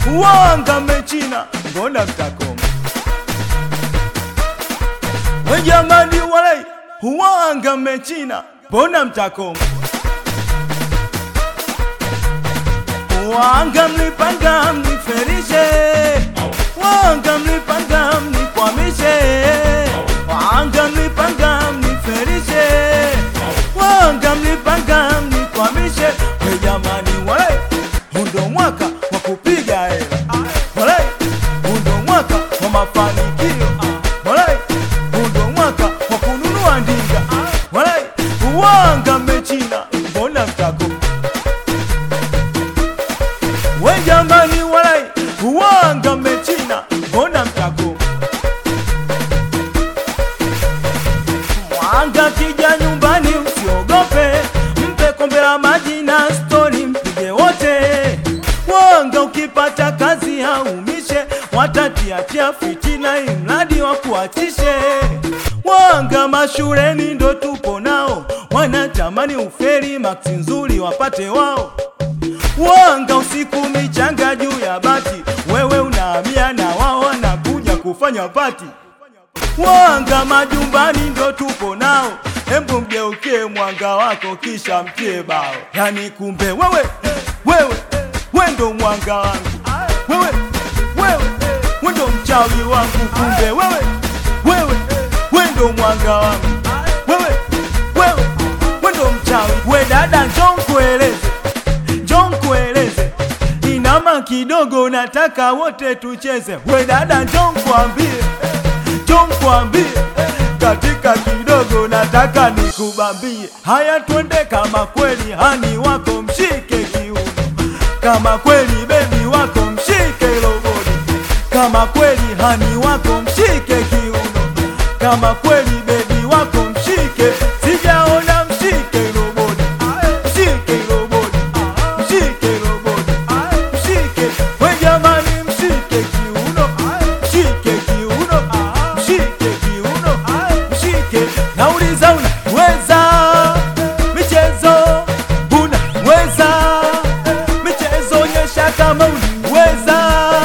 wanga mechina mbona mtakoma wejamani walai wanga mechina mbona mtakoma wanga mlipanga mniferishe wanga mlipanga mnikwamishe wanga mlipanga mniferishe wanga mlipanga mnikwamishe we jamani walai hundo mwaka wa kupiga hela walai hundo mwaka wa mafanikio walai hundo mwaka wa kununua ndinga walai wanga mechina mbona mtako we jamani walai wanga mechina mbona mtako mwanga kija nyumbani usiogope mpe kombe la maji na stori mpige wote wanga ukipata kazi haumishe watatiatia fitina imradi wa kuachishe wanga mashuleni ndo tupo nao wanatamani uferi maksi nzuri wapate wao wanga usiku michanga juu ya bati wewe unahamia na wao wanakuja kufanya pati wanga majumbani ndo tupo nao hembu mgeukie mwanga wako kisha mtie bao yani kumbe wewe wewe we ndo mwanga wangu wewe wewe we ndo mchawi wangu kumbe wewe wewe we ndo mwanga wangu wewe wewe we ndo mchawi we dada njoo nkueleze njoo nkueleze inama kidogo nataka wote tucheze we dada njoo nkuambie njoo nkuambie katika kidogo nataka nikubambie haya twende kama kweli hani wako mshike kiuno kama kweli bebi wako mshike lobodi kama kweli hani wako mshike kiuno kama kweli bebi wako mshike sijaona mshike lobodi mshike lobodi mshike lobodi mshike we jamani mshike kiuno mshike kiuno mshike kiuno mshike nauliza unaweza michezo unaweza michezo onyesha kama uliweza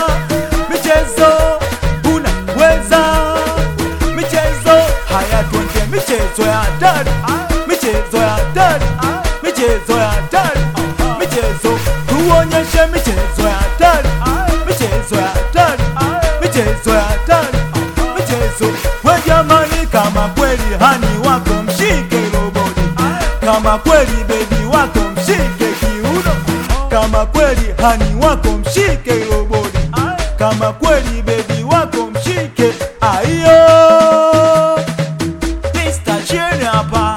michezo unaweza michezo haya twende michezo ya hatari michezo ya hatari michezo ya hatari michezo tuonyeshe michezo ya hatari michezo ya hatari michezo ya hatari michezo we jamani kama kweli hani wako mshike robodi kama kweli bebi wako mshike kiuno kama kweli hani wako mshike robodi kama kweli bebi wako mshike aiyo Mr. Chene hapa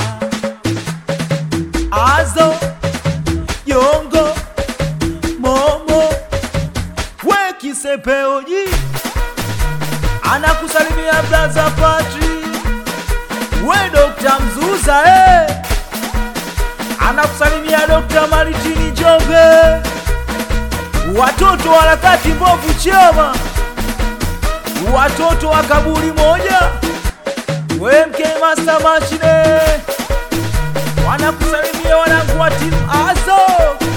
Azo Yongo Momo We kisepeoji Anakusalimia Blaza Patri We Dr. Mzuza eh Anakusalimia Dr. Maritini Jombe Watoto wa harakati mbovu chama Watoto wa kaburi moja we mke master machine wanakusalimia wanangu wa timu azo